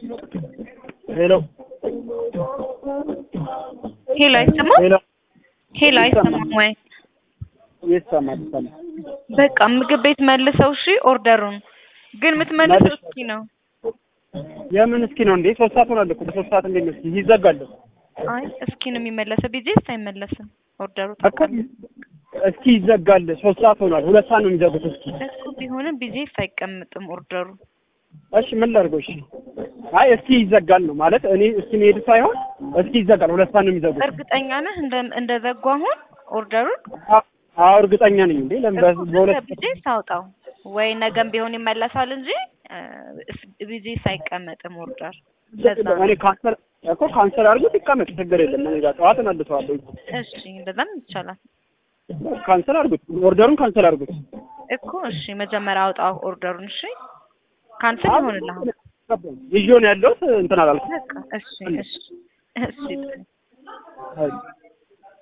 ሄሎ ሄሎ አይሰማም? ሄሎ ሄሎ አይሰማም ወይ? ይሰማል ይሰማል። በቃ ምግብ ቤት መልሰው እሺ፣ ኦርደሩን ግን የምትመልሰው መልሼ- እስኪ ነው። የምን እስኪ ነው እንዴ? ሶስት ሰዓት ሆናል እኮ በሶስት ሰዓት እንዴት ነው እስኪ ይዘጋል አይ እስኪ ነው የሚመለሰው። ቢጄስ አይመለስም ኦርደሩ እኮ ታውቃለህ እስኪ ይዘጋል። ሶስት ሰዓት ሆኗል። ሁለት ሰዓት ነው የሚዘጉት። እስኪ እኮ ቢሆንም ቢጄስ አይቀምጥም ኦርደሩ። እሺ ምን ላድርገው? እሺ አይ እስኪ ይዘጋል ነው ማለት እኔ እስኪ መሄድ ሳይሆን እስኪ ይዘጋል። ሁለት ሰዓት ነው የሚዘጉት። እርግጠኛ ነህ እንደ እንደዘጉ አሁን ኦርደሩን? አ- አዎ እርግጠኛ ነኝ እንዴ ለምን በ- እኮ በሁለት ቢጄስ አውጣው ወይ ነገም ቢሆን ይመለሳል እንጂ ቢጄስ አይቀመጥም ኦርደር። ለዛ ነው። እኔ ካንሰር እኮ ካንሰር አድርጎት ይቀመጥ ችግር የለም። እኔ ጋር ጠዋት እመልሰዋለሁ። እሺ እንደዛም ይቻላል ካንሰል አድርጉት፣ ኦርደሩን ካንሰል አድርጉት። እኮ። እሺ መጀመሪያ አውጣው ኦርደሩን። እሺ ካንስል ይሆንልሃል። ይዤው ነው ያለሁት እንትን አላልኩም። በቃ እሺ እሺ እሺ አይ